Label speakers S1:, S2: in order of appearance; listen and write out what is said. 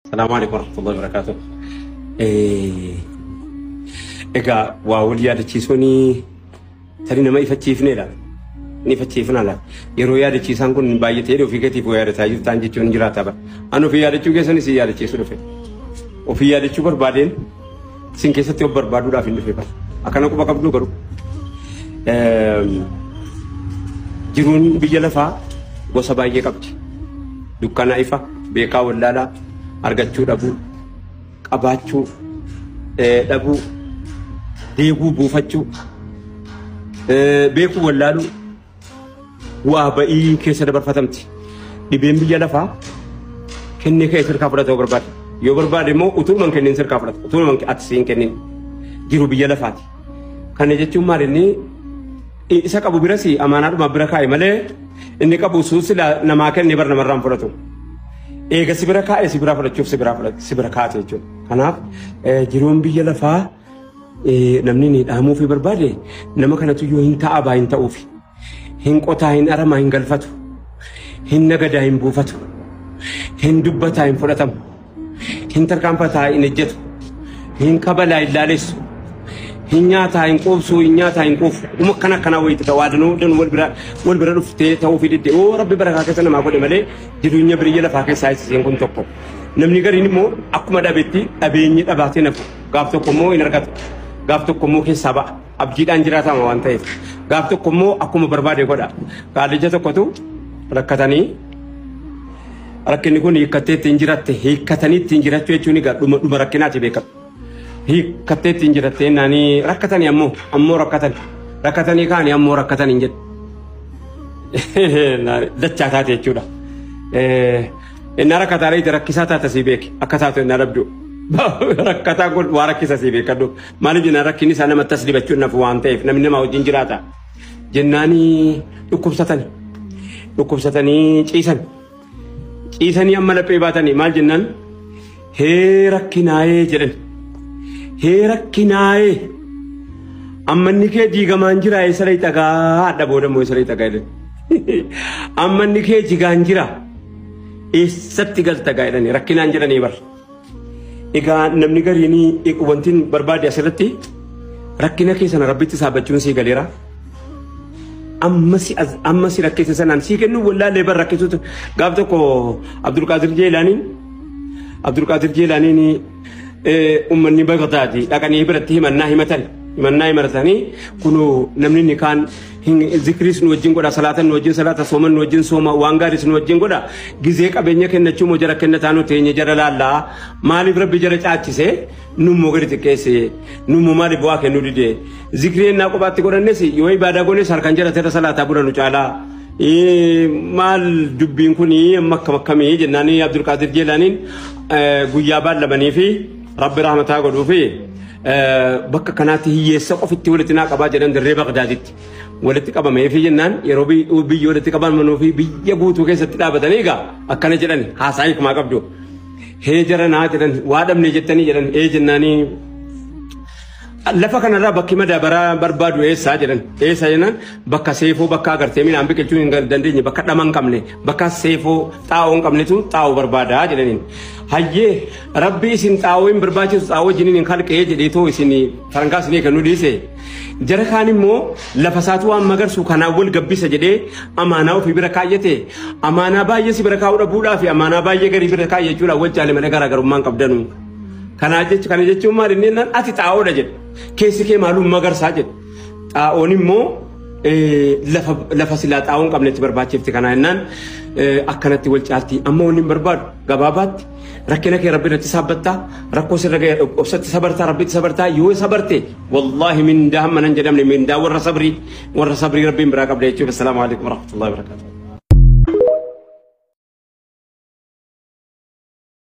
S1: Salaamu alaikum warahmatullahi wabarakatuh. Egaa waa wal yaadachiisuun tarii nama ifachiifneedha. Ni ifachiifnaa Yeroo yaadachiisaan kun baay'atee ofii keetiif yaadataa jirtaan jechuun jiraata bara. Ani ofii yaadachuu keessanis si yaadachiisu dhufe. Ofii yaadachuu barbaadeen sin keessatti of barbaaduudhaaf hin dhufe bara. Akkana quba qabdu garuu. Jiruun biyya lafaa gosa baay'ee qabdi. Dukkana ifa, beekaa wallaalaa, argachuu dhabuu, qabaachuu dhabuu, deeguu buufachuu, beekuu wallaaluu, waa ba'ii keessa dabarfatamti. Dhibeen biyya lafaa kennee ka'ee sirkaa fudhatuu barbaada. Yoo barbaade immoo utuuman kennin sirkaa fudhata. Utuuman ati siin kennin jiru biyya lafaati. Kana jechuun maal inni isa qabu biras amaanaadhuma bira kaa'e malee inni qabu suusila namaa kenne bar namarraan fudhatu. Eega si bira kaa'e si bira fudhachuuf si bira si bira kaa'ate jechuudha. Kanaaf jiruun biyya lafaa namni ni dhaamuufi barbaade nama kanatu yoo hin ta'a hin ta'uufi. Hin qotaa hin aramaa hin galfatu. Hin nagadaa hin buufatu. Hin dubbataa hin fudhatamu. Hin tarkaanfataa hin ejjetu. Hin kabalaa hin laalessu. hin nyaataa hin quubsuu hin nyaataa hin quufu uma akkana akkanaa wayita ta'u waadanuu dan wal bira wal bira dhuftee ta'uu fi didde oo rabbi barakaa keessa namaa godhe malee jireenya biyya lafaa keessaa isiseen kun tokko namni gariin immoo akkuma dhabetti dhabeenyi dhabaatee nafu gaaf tokko immoo hin argatu gaaf tokko immoo keessaa ba'a abdiidhaan jiraatama waan ta'eef gaaf tokko immoo akkuma barbaade godha qaallija tokkotu rakkatanii rakkinni kun hiikkattee ittiin jiraatte hiikkatanii ittiin jiraachuu jechuun egaa dhuma rakkinaati beekamu. hiikkattee ittiin jirattee naanii rakkatanii ammoo ammoo rakkatan rakkatanii kaanii ammoo rakkatan hin jedhu dachaa taate jechuudha. Innaa rakkataa reeti rakkisaa taate sii beeki akka taatu innaa dhabdu. Rakkataa kun waa rakkisa sii beekadhu maaliif jennaan rakkinni isaa namatti as dibachuun nafu waan ta'eef namni namaa wajjin jiraata. Jennaanii dhukkubsatan dhukkubsatanii ciisan ciisanii amma laphee baatanii maal jennaan hee rakkinaayee jedhan. hee rakkinaa'ee ammanni kee diigamaan jira eessa dhagaa adda booda immoo eessa dhagaa jedhani ammanni kee jigaan jira eessatti galta gaa jedhani rakkinaan jedhanii bar egaa namni gariin wanti barbaade asirratti rakkina keessan rabbitti saabachuun sii galeera amma si rakkise sanaan sii kennu wallaalee bar rakkisuutu gaaf tokko Abdulqaadir Jeelaaniin Abdulqaadir Jeelaaniin ummanni Bagdaadi dhaqanii biratti himannaa himatan himannaa himatanii kunu namni ni kaan zikriis nu wajjin godha salaatan nu wajjin salaata sooman nu wajjin sooma waan gaariis nu wajjin godha gizee qabeenya kennachuu moo jara kennataa nu teenye jara laallaa maaliif rabbi jara caachise nummoo gadi xiqqeesse nummoo maaliif waa kennuu dide zikrii ennaa kophaatti godhannes yoo ibaadaa goones harkan jara teera salaataa bula nu caalaa maal dubbiin kun amma akkam akkamii jennaan Abdulqaadir Jeelaaniin guyyaa baallamanii fi rabbi rahmataa godhuu fi bakka kanaatti hiyyeessa qofitti walitti naa qabaa jedhan dirree Bagdaaditti walitti qabamee fi jennaan yeroo biyya walitti qabamanuu fi biyya guutuu keessatti dhaabatanii egaa akkana jedhan haasaa hiikumaa qabdu. Hee jara naa jedhan waa dhabne jettanii jedhan ee jennaanii lafa kanarraa bakki madaabaraa barbaadu eessaa jedhan eessa jennaan bakka seefoo bakka agartee midhaan biqilchuu hin dandeenye bakka dhama hin qabne bakka seefoo xaa'oo hin qabnetu xaa'oo barbaadaa jedhaniin hayyee rabbi isin xaa'oo hin barbaachisu xaa'oo jiniin hin kalqee jedheetoo isin farankaa isinii kennu dhiise jara kaan immoo lafa isaatu waan magarsu kanaan wal gabbisa jedhee amaanaa ofii bira kaayyate amaanaa baay'ee si bira kaa'uu dhabuudhaa fi amaanaa baay'ee garii bira kaayyachuudhaan wal jaalamanii garaagarummaan qabdanu. Kana jechuun kana jechuun maal inni naan ati xaa'oodha jedhe keessi kee maaluu magarsaa jedhe xaa'oon immoo lafa silaa xaa'oo hin qabnetti barbaachifti kana jennaan akkanatti wal caalti amma wanni hin barbaadu gabaabaatti rakkina kee rabbi irratti saabbattaa rakkoo sirra ga'e obsatti sabartaa rabbitti sabartaa yoo sabarte wallaahi mindaa hamma nan jedhamne mindaa warra sabrii warra sabrii rabbiin biraa qabda jechuudha. Assalaamu alaikum warahmatullahi wabarakatuh.